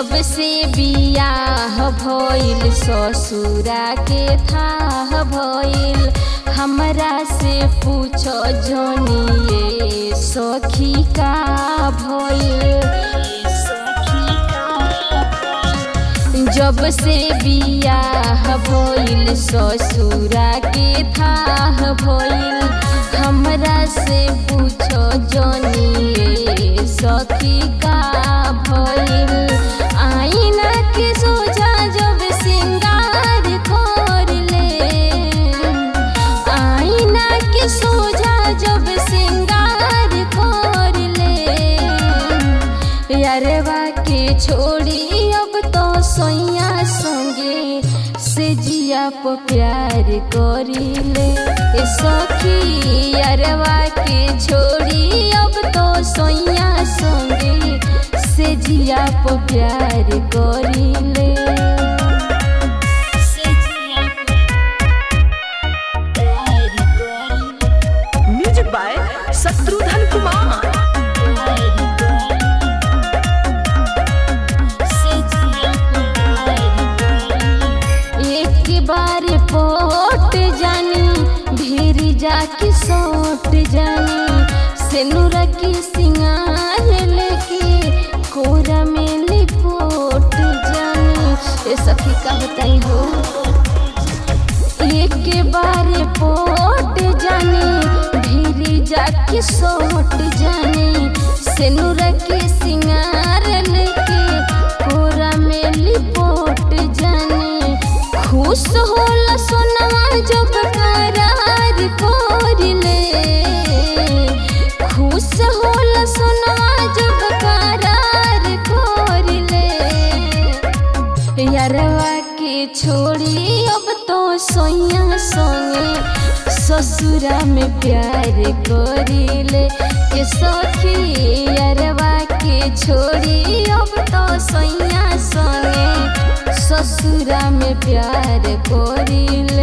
जब से बियाह भइल ससुरा के थाह भइल हमरा से पूछो जनिए सखी का भइल जब से बियाह भइल ससुरा के थाह भइल हमरा से पूछो जनिए सखी का भइल आईना के सोझा जब सिंगार कर ले आईना के सोझा जब सिंगार कर ले यारवा के छोड़ी अब तो सोइया संगे से जिया प प्यार करिले ए सखी यारवा के छोड़ी अब तो सोइया संगे से जिया प प्यार करिले से जिया प प्यार करिले म्यूजिक बाय शत्रुघ्न कुमार एक बार पोट जानी भीर जाके सोट जानी सेनुर की सिंगार लेके कोरा में लिपोट जानी ए सखी का बताई हो एक बार पोट जाने भीर जाके सोट जाने सेनुर के सिंगार लेके कोरा में लिपोट जाने खुश होला सोनवा जब करार कोरिले खुश होला सोनवा जब करार कोरिले यारवा के छोड़ी अब तो सोइया संगे ससुरा में प्यार करिले के सखी यारवा के छोड़ी अब तो सोइया संगे ससुरा में प्यार करिले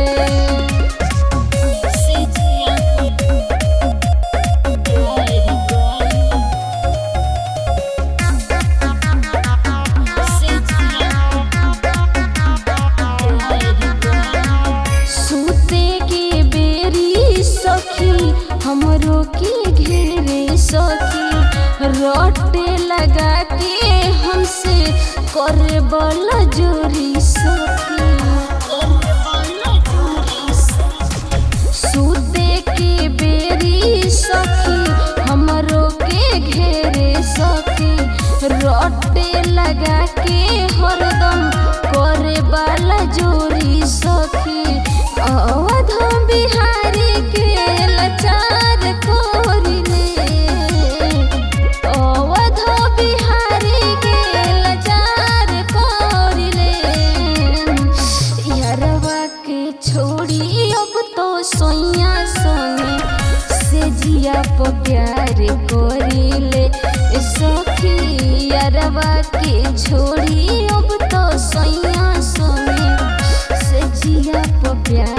सूते के बेरी सखी हमरो के घेरे सखी रोटे लगा के हमसे करे बल जोरी सखी सूते के बेरी सखी हमरो के घेरे सखी रोटे लगा के हरदम करे बाला जोरी सखी अवध बिहारी के लाचार कोरिले अवध बिहारी के लाचार कोरिले यारवा के छोड़ी अब तो सोइया संगे से जिया प प्यार करिले ए सखी यारवा के छोड़ी अब तो सोइया संगे से जिया प प्यार